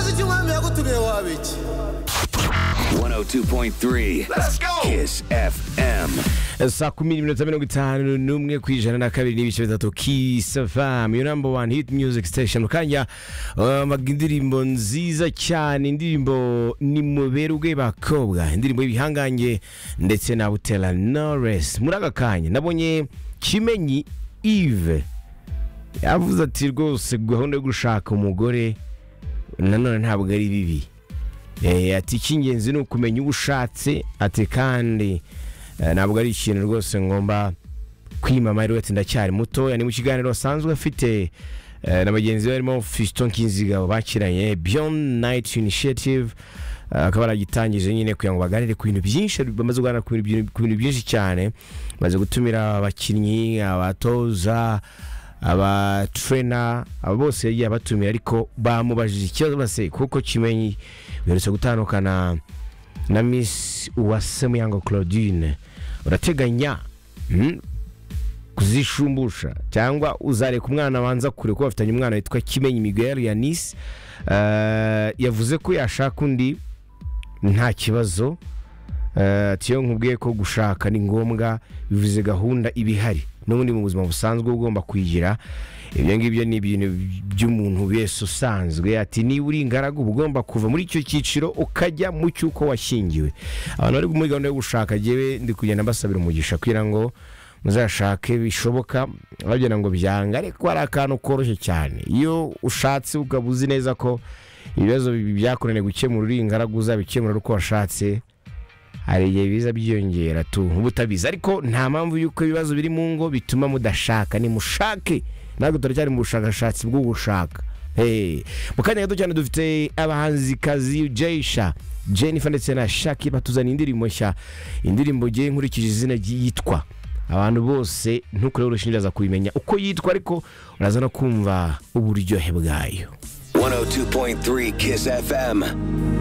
did you want me? I go to the Wabich. 102.3 Let's go Kiss FM saa kumi n'iminota mirongo itanu n'umwe ku ijana na kabiri n'ibice bitatu kisafamu yo namba wani hiti miyuziki sitesheni mukanya baga indirimbo nziza cyane indirimbo ni muberwe bakobwa indirimbo y'ibihangange ndetse na butera noresi muri aka kanya nabonye kimenyi ive yavuze ati rwose gahunda yo gushaka umugore nanone ntabwo ari bibi Eh, ati icy'ingenzi ni ukumenya uwo ushatse ati kandi eh, ntabwo ari ikintu rwose ngomba kwimama rwose ndacyari mutoya ni mu kiganiro asanzwe afite eh, na bagenzi be harimo Fiston Kinzigabo bakiranye Beyond Night Initiative eh, akaba yaragitangije nyine kugira ngo baganire ku bintu byinshi bamaze kuganira ku bintu byinshi- ku bintu byinshi cyane maze gutumira abakinnyi abatoza abatrena aba bose yagiye abatumira ariko bamubajije ikibazo base kuko kimenyi uherutse gutandukana na miss uwase muyango claudine urateganya mm, kuzishumbusha cyangwa uzareka umwana banza kure kuko bafitanye umwana witwa kimenyi miguel yanis Eh, yavuze ko yashaka undi nta kibazo Eh, tiyo nkubwiye ko gushaka ni ngombwa bivuze gahunda iba ihari n'ubundi mu buzima busanzwe uba ugomba kuyigira ibyo ngibyo ni ibintu by'umuntu wese usanzwe ati niba uri ingaragu uba ugomba kuva muri icyo cyiciro ukajya mu cy'uko washyingiwe abantu bari muri gahunda yo gushaka jyewe ndi kugenda mbasabira umugisha kugira ngo muzashake bishoboka bagira ngo byanga ariko hari akantu koroshye cyane iyo ushatse ukaba uzi neza ko ibibazo byakunaniye gukemura uri ingaragu uzabikemura uko washatse hari igihe biza byiyongera tu uba utabizi ariko nta mpamvu y'uko ibibazo biri mu ngo bituma mudashaka nimushake ntabwo turacyari mu bushakashatsi bwo gushaka Hey. mu kanya gato cyane dufite abahanzikazi jayisha jennifer ndetse na shaki batuzaniye indirimbo nshya indirimbo ngiye nkurikije izina ry- yitwa abantu bose ntukureho urushinja kubimenya uko yitwa ariko uraza no kumva uburyohe bwayo 102.3 Kiss FM